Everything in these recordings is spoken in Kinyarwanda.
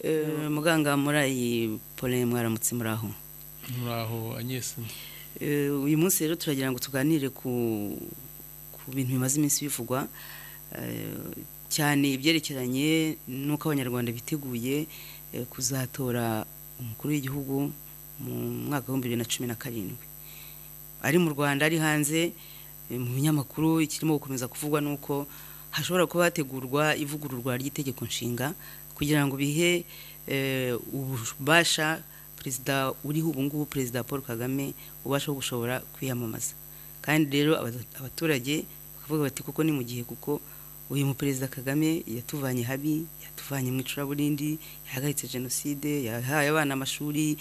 Eh, muganga muri Pauline mwaramutse muraho muraho anyesi Eh, uyu munsi rero turagira ngo tuganire ku ku bintu bimaze iminsi bivugwa eh, cyane ibyerekeranye n'uko abanyarwanda biteguye eh, kuzatora umukuru w'igihugu mu mwaka w'ibihumbi bibiri na cumi na karindwi ari mu rwanda ari hanze eh, mu binyamakuru ikirimo gukomeza kuvugwa ni uko hashobora kuba hategurwa ivugururwa ry'itegeko nshinga kugira ngo bihe eh, ububasha perezida uriho ubu ngubu perezida paul kagame ubasha wo gushobora kwiyamamaza kandi rero abaz- abaturage bakavuga bati kuko ni mu gihe kuko uyu muperezida kagame yatuvanye habi yatuvanye mu icuraburindi yahagaritse jenoside yahaye abana amashuri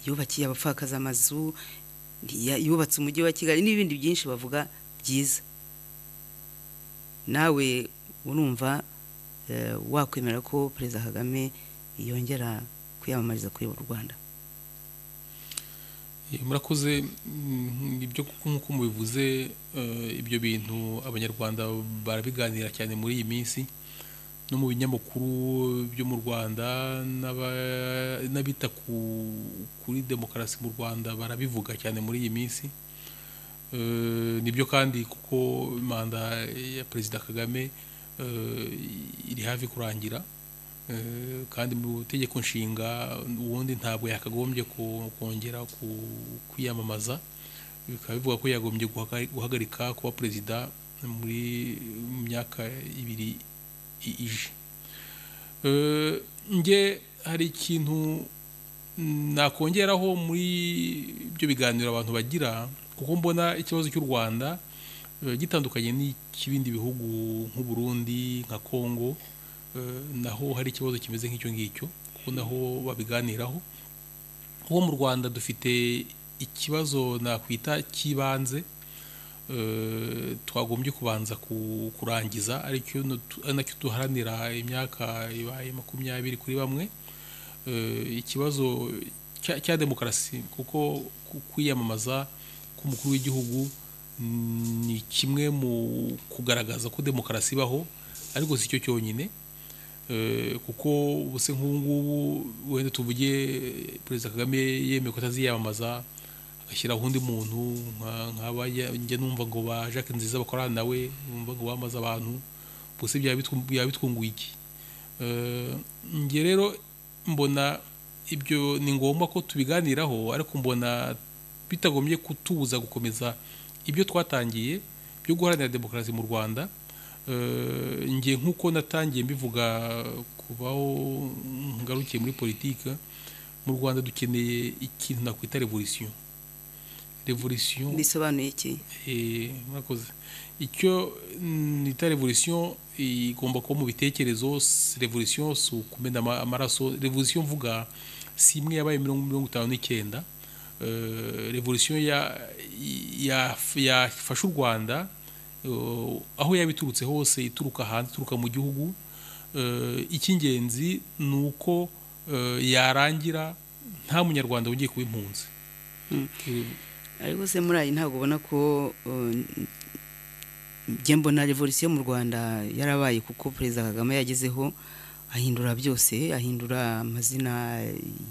yubakiye abapfakaza amazu ya- yubatse umujyi wa kigali n'ibindi byinshi bavuga byiza nawe urumva eh, wakwemera ko perezida kagame yongera kwiyamamariza kuyobora u rwanda murakoze mm, ibyo kuko nk'uko mubivuze eh, ibyo bintu abanyarwanda barabiganira cyane muri iyi minsi no mu binyamakuru byo mu rwanda n'aba- n'abita ku- kuri demokarasi mu rwanda barabivuga cyane muri iyi minsi Eh, nibyo kandi kuko manda ya perezida kagame eh, iri hafi kurangira Eh, kandi mu itegeko nshinga ubundi ntabwo yakagombye ku- kongera ku- kwiyamamaza bikaba bivuga ko yagombye guhaga- guhagarika kuba perezida muri mu myaka ibiri i- ije Eh, nge hari ikintu nakongeraho muri ibyo biganiro abantu bagira kuko mbona ikibazo cy'u rwanda eh, gitandukanye n'icy'ibindi bihugu nk'u Burundi nka congo eh, naho hari ikibazo kimeze nk'icyo ngicyo kuko naho babiganiraho kuko mu rwanda dufite ikibazo nakwita cy'ibanze eh, twagombye kubanza ku- kurangiza aricyo nutu- ari nacyo duharanira imyaka ibaye makumyabiri kuri bamwe eh, ikibazo cya- cya demokarasi kuko ku- kwiyamamaza k'umukuru w'igihugu mm, ni kimwe mu kugaragaza ko demokarasi ibaho ariko si cyo cyonyine Eh, kuko ubuse nk'ubu ngubu wenda tuvuge eh, perezida kagame yemeye ko ataziyamamaza agashyiraho undi muntu nka- nk'aba ya- njya numva ngo ba jacques nziza bakorana nawe numva ngo bamaze abantu ubuse byaba bitu- byaba bitwunguye iki Eh, njye rero mbona ibyo ni ngombwa ko tubiganiraho ariko mbona bitagombye kutubuza gukomeza ibyo twatangiye byo guharanira demokarasi mu rwanda Eh, njye nk'uko natangiye mbivuga kuvaho ngarukiye muri politiki mu rwanda dukeneye ikintu nakwita revolisiyo revolisiyo bisobanuye iki Eh, mwakoze icyo nita revolisiyo igomba kuba mu bitekerezo si- revolisiyo si ukumena ama- amaraso revolisiyo mvuga si imwe yabaye mirongo mirongo itanu n'icyenda Eh, revolisiyo ya- ya- yafashe u rwanda eh, aho yaba iturutse hose ituruka hanze ituruka mu gihugu Eh, icy'ingenzi ni uko eh, yarangira nta munyarwanda wongeye kuba impunzi Mm. Eh, ariko se muri ayi ntabwo ubona ko uh, njye mbona revolisiyo mu rwanda yarabaye kuko perezida kagame yagezeho ahindura byose ahindura amazina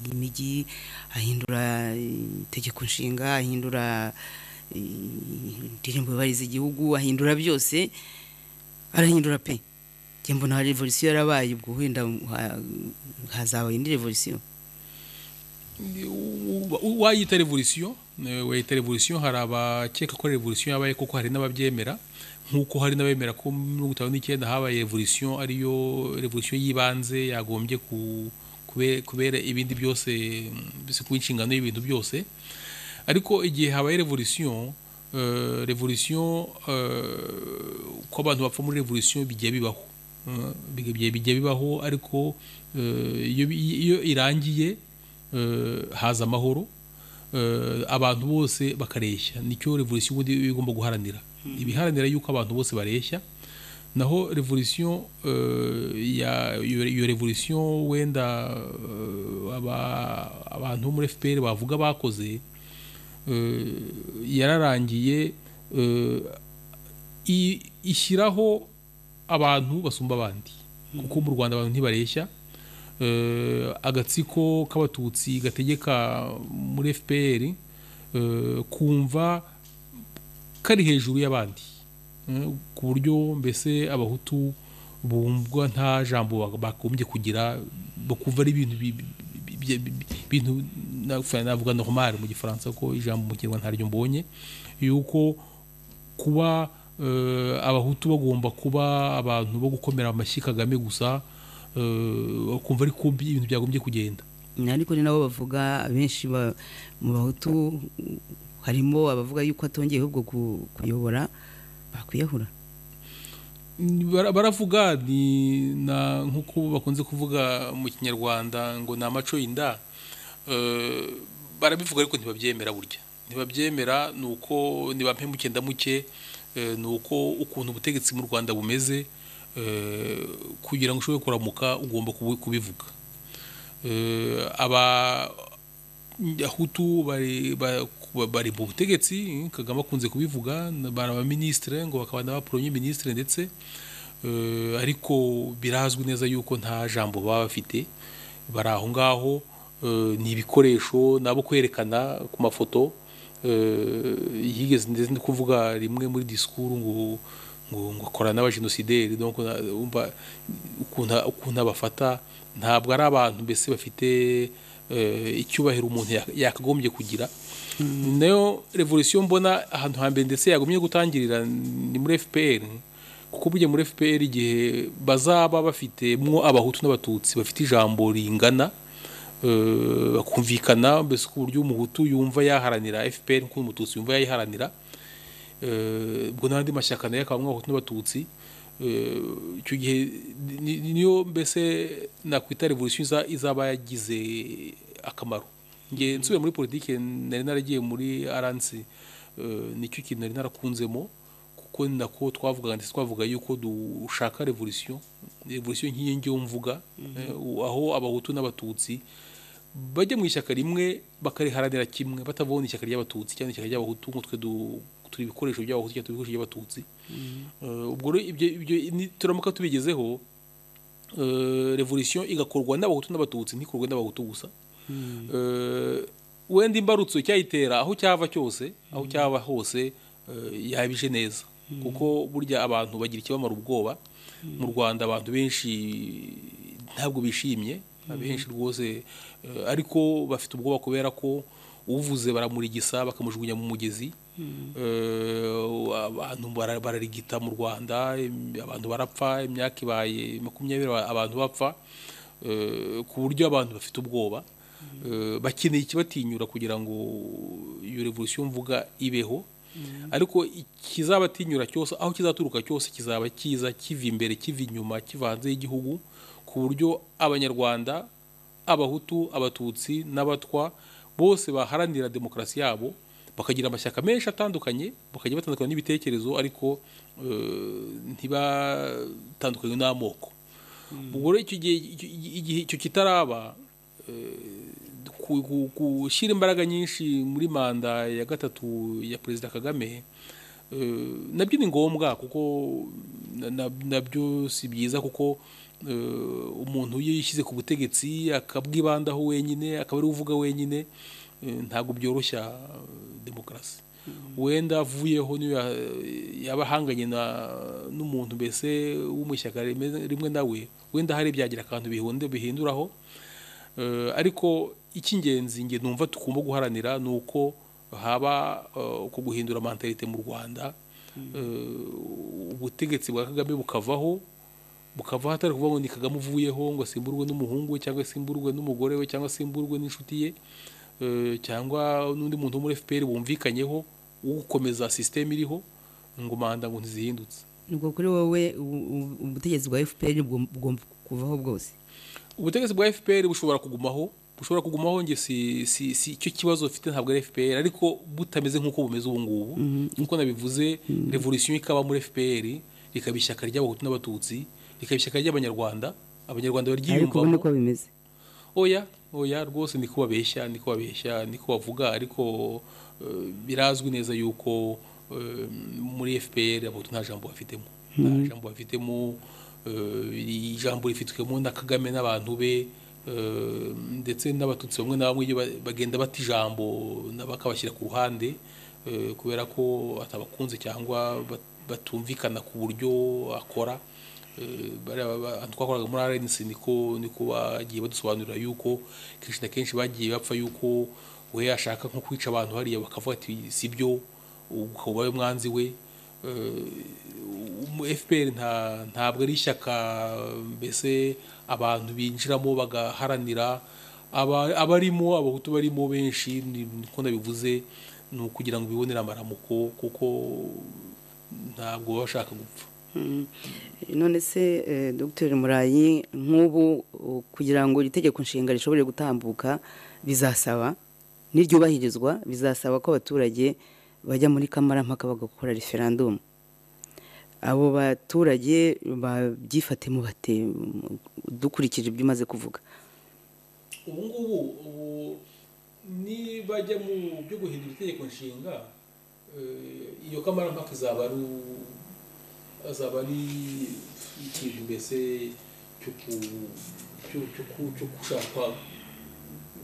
y'imijyi ahindura eh, itegeko nshinga ahindura eh, indirimbo yubahiriza igihugu ahindura byose arahindura pe njye mbona revolisiyo yarabaye ubwo wenda ha- hazaba indi revolisiyo Wa- wayita revolisiyo eh, wayita revolisiyo hari abakeka ko revolisiyo yabaye kuko hari n'ababyemera nk'uko hari n'abemera ko muri mirongo itanu n'icyenda habaye revolisiyo ariyo revolisiyo y'ibanze yagombye ku- kube- kubera ibindi byose mm, mbese kuba inshingano y'ibintu byose ariko igihe habaye revolisiyo eh, revolisiyo eh, ko abantu bapfa muri revolisiyo bijya bibaho Eh, bijya bijya bibaho ariko eh, iyo bi- iyo irangiye eh, haza amahoro eh, abantu bose bakareshya nicyo revolisiyo ubundi iba igomba guharanira ibiharanira yuko abantu bose bareshya naho revolisiyo eh, ya- iyo iyo revolisiyo wenda eh, aba- abantu bo muri fpr bavuga bakoze eh, yararangiye eh, i- ishyiraho abantu basumba abandi kuko mu rwanda abantu ntibareshya Eh, agatsiko k'abatutsi gategeka muri fpr eh, kumva kari hejuru y'abandi Eh, ku buryo mbese abahutu bumvwa nta jambo bak- bagombye kugira bakumva ari ibintu bi- bi- bi- bi- ibintu na- navuga normal mu gifaransa ko ijambo mu kinyarwanda ntaryo mbonye yuko kuba eh, abahutu bagomba kuba abantu bo gukomera amashyi kagame gusa eh, kumva ari kumbi ibintu byagombye kugenda ariko ni nabo bavuga abenshi ba- mu bahutu harimo abavuga yuko atongeye ahubwo ku- kuyobora bakwiyahura Ni- bara- baravuga ni na nk'uko bakunze kuvuga mu kinyarwanda ngo ni amaco y'inda Eh, barabivuga ariko ntibabyemera burya ntibabyemera ni uko nibampembuke ndamuke eh, ni uko ukuntu ubutegetsi mu rwanda bumeze eh, kugira ngo ushobore kuramuka ugomba kubu- kubivuga Eh, aba abahutu bari ba- kuba- bari mu butegetsi kagame akunze kubivuga na- bari abaminisitire ngo bakaba n'abaporomye minisitire ndetse eh, ariko birazwi neza yuko nta jambo baba bafite bari aho ngaho eh, ni ibikoresho nabo kwerekana ku mafoto eh, yigeze ndetse no kuvuga rimwe muri disikuru ngo ngo ngo akorana n'abajenosideri donc na- umva ukuntu ukuntu abafata ntabwo ari abantu mbese bafite eh, icyubahiro umuntu yak- yakagombye kugira ni nayo revolisiyo mbona ahantu hambere ndetse yagumye gutangirira ni muri fpr kuko burya muri fpr igihe bazaba bafitemwo abahutu n'abatutsi bafite ijambo ringana eh, bakumvikana mbese ku buryo umuhutu yumva yaharanira fpr nk'uko umututsi yumva yayiharanira eh, ubwo n'andi mashyaka nayo akaba abahutu n'abatutsi eh, icyo gihe ni- ni- niyo mbese nakwita revolisiyo iza- izaba yagize akamaro nge nsubiye muri politiki nari naragiye muri aransi nicyo kintu nari narakunzemo kuko ni nako twavugaga ndetse twavuga yuko dushaka revolisiyo revolisiyo nk'iyo ngiyo mvuga eh, aho abahutu n'abatutsi bajya mu ishyaka rimwe bakariharanira kimwe batavuga ngo ni ishyaka ry'abatutsi cyangwa ni ishyaka ry'abahutu ngo twe du- turi ibikoresho by'abahutu cyangwa turi ibikoresho by'abatutsi Eh, ubwo rero ibyo ibyo ni- turamuka tubigezeho eh, revolisiyo igakorwa n'abahutu n'abatutsi ntikorwe n'abahutu gusa Eh, wenda imbarutso cyayitera aho cyava cyose aho cyaba hose eh, yabije neza kuko burya abantu bagira ikibamara ubwoba mu rwanda abantu benshi ntabwo bishimye abenshi rwose eh, ariko bafite ubwoba kubera ko uvuze baramurigisa bakamujugunya mu mugezi Eh, abantu bara- bararigita mu rwanda im- abantu barapfa imyaka ibaye makumyabiri aba- abantu bapfa Eh, ku buryo abantu bafite ubwoba Eh, bakeneye ikibatinyura kugira ngo iyo revolisiyo mvuga ibeho ariko ikizabatinyura cyose aho kizaturuka cyose kizaba kiza kiva imbere kiva inyuma kiva hanze y'igihugu ku buryo abanyarwanda abahutu abatutsi n'abatwa bose baharanira demokarasi yabo bakagira amashyaka menshi atandukanye bakajya batandukana n'ibitekerezo ariko eh, ntibatandukanywe n'amoko ubwo rero icyo gihe icyo- igihe icyo kitaraba ku- ku- gushyira imbaraga nyinshi muri manda ya gatatu ya perezida kagame eh, nabyo ni ngombwa kuko na- na- nabyo si byiza kuko eh, umuntu iyo yishyize ku butegetsi akabwibandaho wenyine akaba ari we uvuga wenyine eh, ntabwo byoroshya eh, demokarasi wenda avuyeho niyo ya- yaba ahanganye na- n'umuntu mbese wo mu ishyaka rimwe rimwe nawe wenda hari byagira akantu bihunde bihinduraho Eh, ariko icy'ingenzi nge numva tugomba guharanira ni uko haba eh, uko guhindura mentalite mu rwanda Eh, ubutegetsi bwa kagame bukavaho bukavaho atari kuvuga ngo ni kagame uvuyeho ngo asimburwe n'umuhungu we cyangwa asimburwe n'umugore we cyangwa asimburwe n'inshuti ye Eh, cyangwa n'undi muntu wo muri fpr bumvikanyeho ukomeza sisiteme iriho ngo manda ngo ntizihindutse ubwo kuri wowe u- u- ubutegetsi bwa fpr bugom- bugomba kuvaho bwose ubutegetsi bwa fpr bushobora kugumaho bushobora kugumaho nge si si si icyo kibazo bafite ntabwo ari fpr ariko butameze nk'uko bumeze ubu ngubu nk'uko nabivuze revolisiyo ikaba muri fpr rikaba ishyaka ry'abahutu n'abatutsi rikaba ishyaka ry'abanyarwanda abanyarwanda ariko ubona baryiyumvamo ko bimeze oya oya rwose niko babeshya niko babeshya niko bavuga ariko eh, birazwi neza yuko eh, muri FPR abahutu nta jambo bafitemo nta jambo bafitemo eh, ijambo rifitwemo na kagame n'abantu be eh, ndetse n'abatutsi bamwe na bamwe iyo ba- bagenda bata ijambo na- bakabashyira ku ruhande eh, kubera ko atabakunze cyangwa bat- batumvikana ku buryo akora Eh, bariya ba- ba- twakoraga muri RNC niko niko bagiye badusobanurira yuko kenshi na kenshi bagiye bapfa yuko we yashaka nko kwica abantu hariya bakavuga ati si byo ukaba we mwanzi we fpr ntabwo ari ishyaka mbese abantu binjiramo bagaharanira aba- abarimo abahutu barimo benshi ni- niko nabivuze ni ukugira ngo bibonere amaramuko kuko ntabwo baba bashaka gupfa Mm. none se eh, dr murayi nk'ubu uh, kugira ngo iri tegeko nshinga rishobore gutambuka bizasaba niryubahirizwa bizasaba ko abaturage bajya muri kamarampaka bagakora referandumu abo baturage babyifatemo bate mm, dukurikije ibyo umaze kuvuga ubu ngubu ubu nibajya mu byo guhindura itegeko nshinga eh, iyo kamarampaka izaba ari u- azaba ari ikintu mbese cyo ku- cyo- cyo ku- cyo gushakwa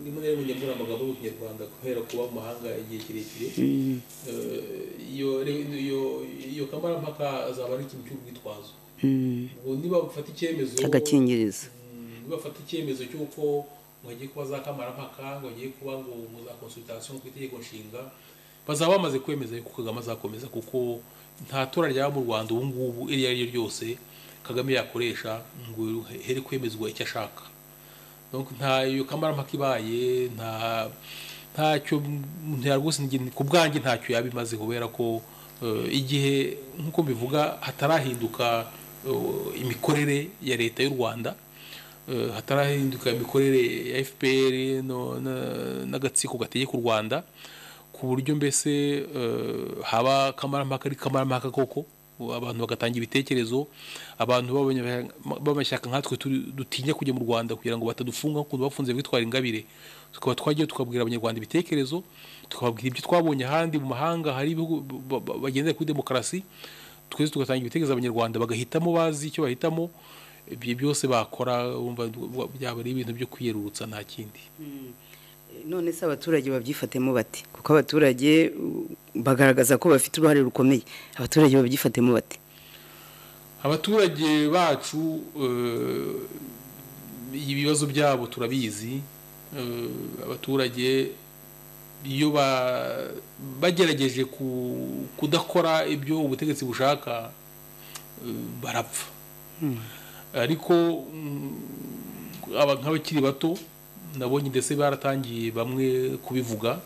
rimwe na rimwe nyamura amagambo yo mu kinyarwanda guhera kuba mu mahanga igihe kirekire Mm, Eh, iyo iyo- iyo kamarampaka azaba ari ikintu cy'urwitwazo mm, ubwo niba bafata icyemezo agakingirizo Mm, bafata icyemezo cy'uko mwagiye kuba za kamarampaka ngo bagiye kuba ngo mu za consultation ku itegeko nshinga bazaba bamaze kwemeza yuko kagame azakomeza kuko nta tora ryaba mu rwanda ubu ngubu iri ari ryo ryose kagame yakoresha ngo here kwemezwa icyo ashaka donc nta iyo kamarampaka ibaye nta ntacyo nta rwose njye- ku bwanjye ntacyo yaba imaze kubera ko eh, igihe nk'uko mbivuga hatarahinduka eh, imikorere ya leta y'u rwanda eh, hatarahinduka imikorere ya fpr no- na- n'agatsiko gategeka u rwanda ku buryo mbese eh, haba kamarampaka ari kamarampaka koko abantu bagatanga ibitekerezo abantu b'abanya- b'amashyaka nkatwe turi- dutinya kujya mu rwanda kugira ngo batadufunga nk'ukuntu bafunze bitwara ingabire tukaba twagiye tukabwira abanyarwanda ibitekerezo tukababwira ibyo twabonye ahandi mu mahanga hari ibihugu ba- ba- bagendera kuri demokarasi twese tugatanga ibitekerezo abanyarwanda bagahitamo bazi icyo bahitamo ibyo byose bakora wumva byaba ari ibintu byo kwiyerurutsa nta kindi none se abaturage babyifatemo bate kuko abaturage uh, bagaragaza ko bafite uruhare rukomeye abaturage babyifatemo bate abaturage bacu eh, ibibazo byabo turabizi Eh, abaturage iyo ba- bagerageje ku- kudakora ibyo ubutegetsi bushaka eh, barapfa ariko mm, aba nk'abakiri bato nabonye ndetse baratangiye bamwe kubivuga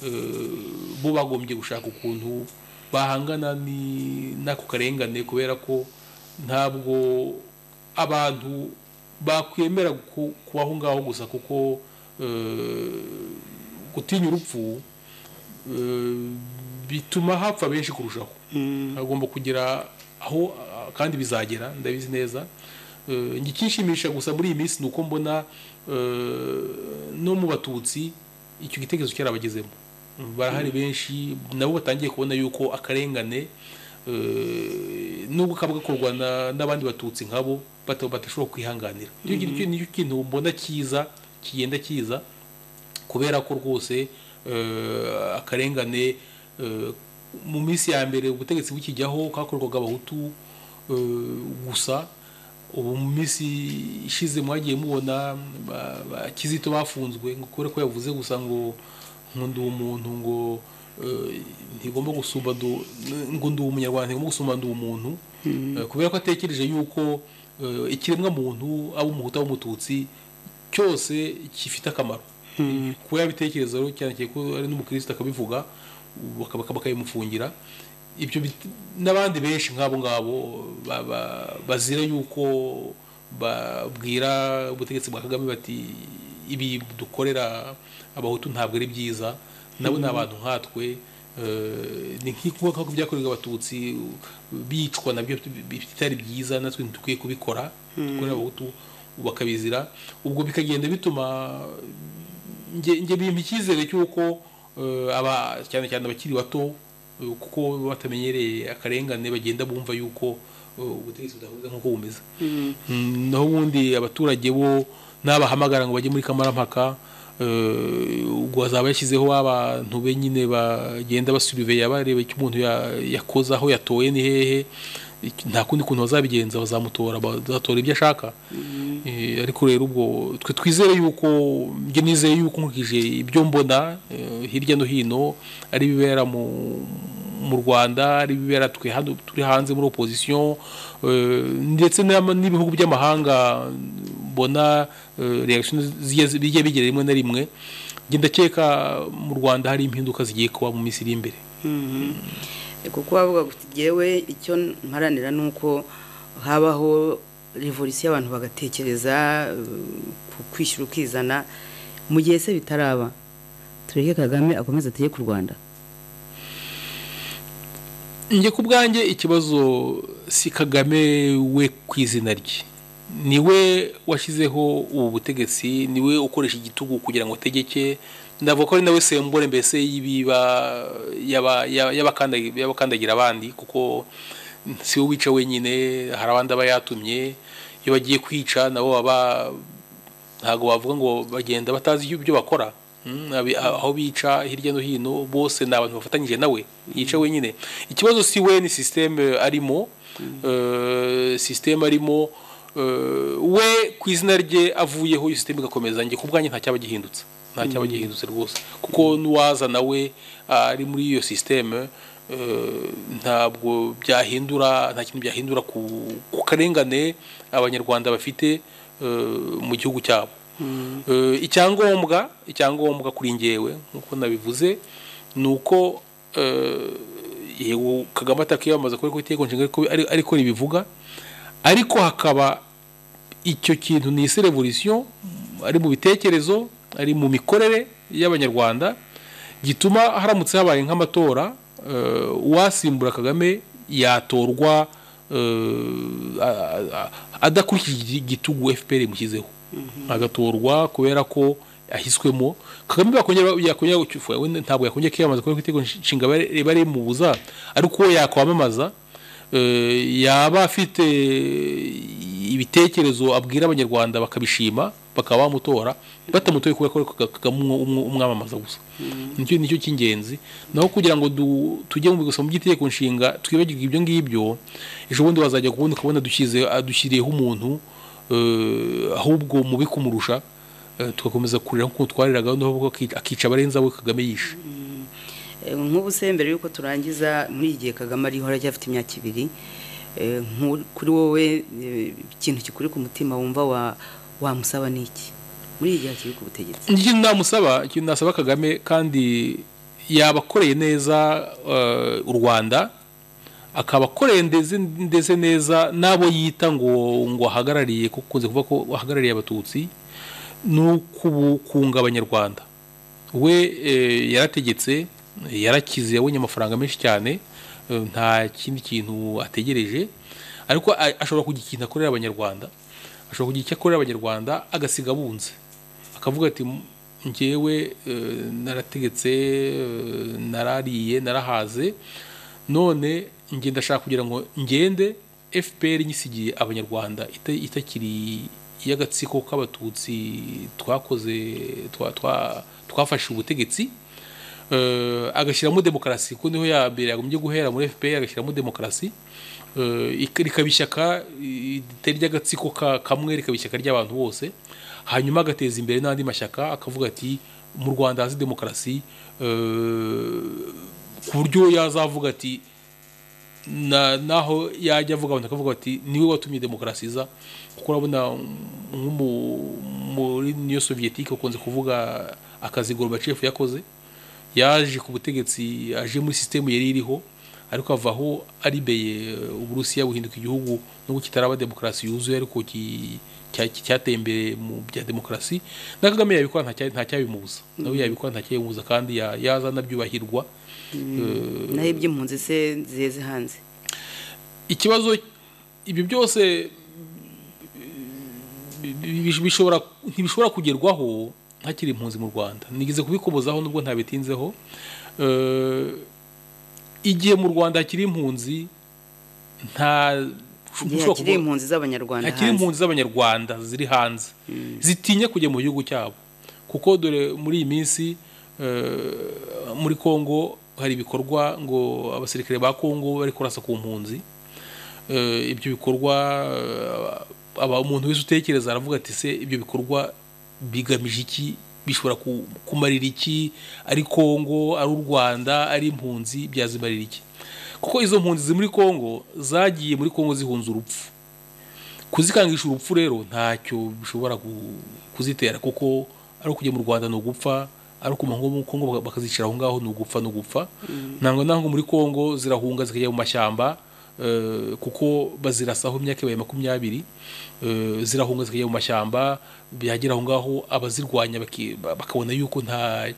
eh, bo bagombye gushaka ukuntu bahangana ni- n'ako karengane kubera ko ntabwo abantu bakwemera ku- kubaho ngaho gusa kuko eh, gutinya urupfu eh, bituma hapfa benshi kurushaho agomba kugera aho ah, kandi bizagera ndabizi neza Eh, njye ikinshimisha gusa muri iyi minsi ni uko mbona eh, no mu batutsi icyo gitekerezo cyarabagezemo barahari benshi nabo batangiye kubona yuko akarengane eh, nubwo kaba gakorwa na- n'abandi batutsi nkabo bata- badashobora kwihanganira Nicyo kintu- nicyo kintu mbona cyiza kigenda kiza kubera ko rwose eh, akarengane eh, mu minsi ya mbere ubutegetsi bukijyaho kakorwaga abahutu eh, gusa ubu mu minsi ishize mwagiye mubona ba- ba- kizito bafunzwe ngo kubera ko yavuze gusa ngo ngo ndi umuntu ngo eh, ntigomba gusumba ndu- ngo ndi umunyarwanda ntigomba gusumba ndi umuntu Eh, kubera ko atekereje yuko eh, ikiremwa muntu aba umuhutu aba umututsi cyose gifite akamaro kuba yabitekereza rero cyane cyane ko ari n'umukristo akabivuga bakaba bakaba bakabimufungira ibyo bit- n'abandi benshi nk'abo ngabo ba- ba- bazira yuko babwira ubutegetsi bwa kagame bati ibi dukorera abahutu ntabwo ari byiza nabo ni abantu nkatwe eh, ni nk'uko nk'uko byakorerwa abatutsi bicwa nabyo bitari byiza natwe ntikwiye kubikora dukorera abahutu bakabizira ubwo bikagenda bituma nge nge bimpa icyizere cy'uko eh, aba cyane cyane abakiri bato eh, kuko baba batamenyereye akarengane bagenda bumva yuko eh, ubutegetsi budahuza nk'uko bumeze Mm, naho ubundi abaturage bo n'abahamagara ngo bajye muri kamarampaka eh, ubwo azaba yashyizeho abantu be nyine bagenda basuriveya bareba icyo umuntu ya- yakoze aho yatowe ni hehe iki- nta kundi kuntu bazabigenza bazamutora bazatora ibyo ashaka Eh, ariko rero ubwo twe twizere yuko njye nizeye yuko nkurikije ibyo mbona eh, hirya no hino ari ibibera mu mu rwanda ari ibibera twe hano turi hanze muri opozisiyo eh, ndetse n'ama- n'ibihugu by'amahanga mbona eh, reaction zigiye- bijya bigera rimwe na rimwe njye ndakeka mu rwanda hari impinduka zigiye kuba mu minsi iri imbere kuko bavuga ngo njyewe icyo mparanira ni uko habaho revolisiyo abantu bagatekereza eh, kwishyura ukizana mu gihe se bitaraba tureke kagame akomeze ategeke u rwanda njye ku bwanjye ikibazo si kagame we ku izina rye ni we washyizeho ubu butegetsi ni we ukoresha igitugu kugira ngo ategeke ndavuga ko ari nawe sembure mbese y'ibiba yaba- yaba- y'abakandagi- y'abakandagira abandi kuko si we wica wenyine hari abandi aba yatumye iyo bagiye kwica nabo baba ntabwo bavuga ngo bagenda batazi ibyo- ibyo bakora Mm, abi- aho bica hirya no hino bose ni abantu bafatanyije nawe yica wenyine ikibazo si we ni sisiteme arimo Eh, sisiteme arimo eh, we ku izina rye avuyeho iyo sisiteme igakomeza njye ku bwanjye nta cyaba gihindutse nta cyaba gihindutse rwose kuko n'uwaza nawe ah, ari muri iyo sisiteme eh, ntabwo byahindura nta kintu byahindura ku ku karengane abanyarwanda bafite eh, mu gihugu cyabo Eh, icyangombwa icyangombwa kuri ngewe nk'uko nabivuze ni uko eh, yego kagame atakiyamamaza kubera ko itegeko nshinga ariko- ari- ariko ribivuga ariko hakaba icyo kintu ni isi revolisiyo ari mu bitekerezo ari mu mikorere y'abanyarwanda gituma haramutse habaye nk'amatora eh, uwasimbura kagame yatorwa eh, a- a- adakurikije igi- igitugu fpr imushyizeho agatorwa kubera ko ahiswemo kagame yakongera yakongera gucyufa we ntabwo yakongera kwiyamamaza kubera ko itegeko nshinga riba rimubuza ariko uwo yakwamamaza eh, yaba afite ibitekerezo abwira abanyarwanda bakabishima bakaba bamutora batamutoye kubera ko ari Kagame umwe- umwe- umwamamaza gusa nicyo nicyo cy'ingenzi naho kugira ngo du- tujye mu gusoma by'itegeko nshinga twibagirwe ibyo ngibyo ejo bundi wazajya kubundi ukabona dushyize adushyiriyeho umuntu eh, ahubwo mubi kumurusha eh, tugakomeza kurira nk'uko twariraga noneho ubwo akica- akica abarenza we kagame yishe Eh, nk'ubu se mbere y'uko turangiza muri iki gihe kagame ariho aracyafite imyaka ibiri eh, nku- kuri wowe eh, ikintu kikuri ku mutima wumva wa- wamusaba ni iki muri iki gihe kiri ku butegetsi ikintu namusaba ikintu nasaba kagame kandi yabakoreye neza eh, u rwanda akabakoreye ndeze, ndeze neza n'abo yita ngo ngo ahagarariye kuko ukunze kuvuga ko ahagarariye abatutsi ni ukubukunga abanyarwanda we eh, yarategetse yarakize yabonye amafaranga menshi cyane eh, nta kindi kintu ategereje ariko a- ashobora kugira ikintu akorera abanyarwanda ashobora kugira icyo akorera abanyarwanda agasiga abunze akavuga ati ngewe eh, narategetse eh, narariye narahaze none nge ndashaka kugira ngo ngende fpr nyisigiye abanyarwanda ita- itakiri iy'agatsiko k'abatutsi twakoze twa- twa- twafashe ubutegetsi eh, agashyiramo demokarasi kuko niho ya mbere yagombye guhera muri fpr agashyiramo demokarasi eh, ik- rikaba ishyaka eh, ritari ry'agatsiko ka- kamwe rikaba ishyaka ry'abantu bose hanyuma agateza imbere n'andi mashyaka akavuga ati mu rwanda hazi demokarasi eh, ku buryo yazavuga ati na- naho yajya avuga abantu akavuga ati niwe watumye demokarasi iza kuko urabona nko mu- muri niyo soviyetike ukunze kuvuga akazi gorbachev yakoze yaje ku butegetsi aje muri sisitemu yari iriho ariko avaho aribeye eh, uburusiya buhinduka igihugu nubwo kitaraba demokarasi yuzuye ariko ki- cya- cyateye imbere mu bya demokarasi na kagame yabikora nta cya- nta cyabimubuza nawe yabikora nta cyabimubuza kandi ya- yaza anabyubahirwa Eh, naho iby'impunzi se zeze hanze ikibazo ibyo byose bi- bi- bishobora ntibishobora kugerwaho hakiri impunzi mu rwanda nigeze kubikobozaho nubwo ntabitinzeho Eh, igihe mu rwanda hakiri impunzi nta igihe ushobora hakiri kuvuga- impunzi z'abanyarwanda hakiri hanze impunzi z'abanyarwanda ziri hanze zitinya kujya mu gihugu cyabo kuko dore muri iyi minsi eh, muri kongo hari ibikorwa ngo abasirikare ba kongo bari kurasa ku mpunzi Eh, ibyo bikorwa eh, aba umuntu wese utekereza aravuga ati se ibyo bikorwa bigamije iki bishobora ku- kumarira iki ari kongo ari u rwanda ari impunzi byazimarira iki kuko izo mpunzi ziri muri kongo zagiye muri kongo zihunza urupfu kuzikangisha urupfu rero ntacyo bishobora ku- kuzitera kuko ari ukujya mu rwanda ni ugupfa ari ukuma nko mu kongo baka- bakazicira aho ngaho ni ugupfa ni ugupfa ntabwo ntabwo muri kongo zirahunga zikajya mu mashyamba eh, kuko bazirasaho imyaka ibaye makumyabiri eh, zirahunga zikajya mu mashyamba byagera aho ngaho abazirwanya baki- ba- bakabona yuko nta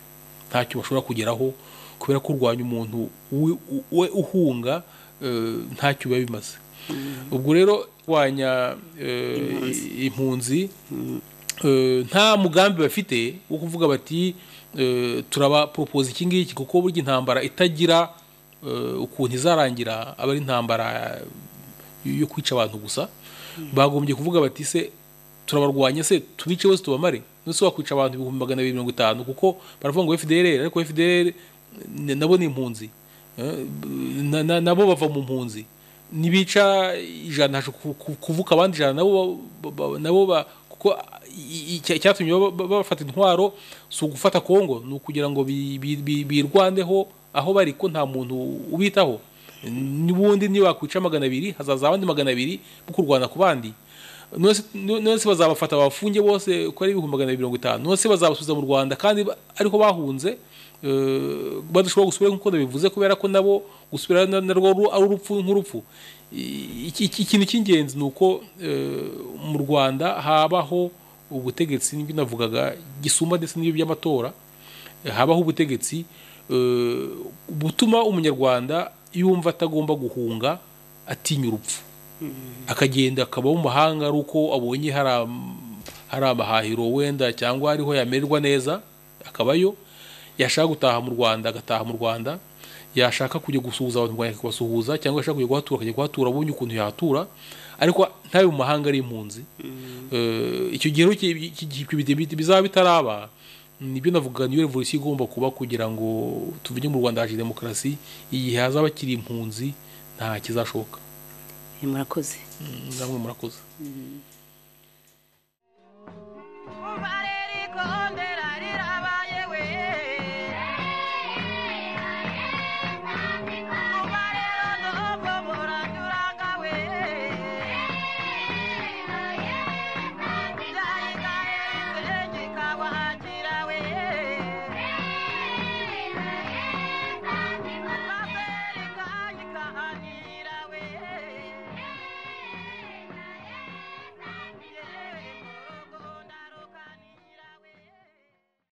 ntacyo bashobora kugeraho kubera ko urwanya umuntu we- we uhunga eh, ntacyo biba bimaze ubwo rero kurwanya eh, impunzi eh, nta mugambi bafite wo kuvuga bati eh, turabaporopoza iki ngiki kuko burya intambara itagira eh, ukuntu izarangira aba ari intambara yo kwica abantu gusa bagombye kuvuga bati se turabarwanya se tubice bose tubamare nose wakwica abantu ibihumbi magana abiri mirongo itanu kuko baravuga ngo fdr ariko fdr n- nabo ni impunzi Eh, na- na- nabo bava mu mpunzi nibica ijana haje ku- ku- kuvuka abandi ijana nabo ba- ba- nabo ba- kuko i- i- icya- icyatumye baba- baba- bafata intwaro si ugufata kongo ni ukugira ngo bi- bi- bi- birwandeho aho bari ko nta muntu ubitaho n'ubundi niba wakwica magana abiri hazaza abandi magana abiri bo kurwana ku bandi nose nose bazabafata bafunge bose uko ari ibihumbi magana abiri mirongo itanu nose bazabasubiza mu rwanda kandi ba- ariho bahunze eh, badashobora gusubira nk'uko nabivuze kubera ko nabo gusubira na- narwo ru- ari urupfu nk'urupfu I- iki- iki- ikintu cy'ingenzi ni uko eh, mu rwanda habaho ubutegetsi n'ibyo navugaga gisumba ndetse n'ibyo by'amatora habaho ubutegetsi eh, butuma umunyarwanda yumva atagomba guhunga atinya urupfu akagenda akaba mu mahanga ari uko abonye hari am- hari amahahiro wenda cyangwa ariho yamererwa neza akabayo yashaka gutaha mu rwanda agataha mu rwanda yashaka kujya gusuhuza abantu mu Rwanda akabasuhuza cyangwa yashaka kujya kuhatura akajya kuhatura abonye ukuntu yahatura ariko ntabe mu mahanga ari impunzi Eh, icyo gihe rero ki- ki- ki- ki- bi- bizaba bitaraba nibyo navuga niyo revolution igomba kuba kugira ngo tuvuge mu rwanda haje demokarasi igihe hazaba kiri impunzi nta kizashoboka murakoze Mm, namwe murakoze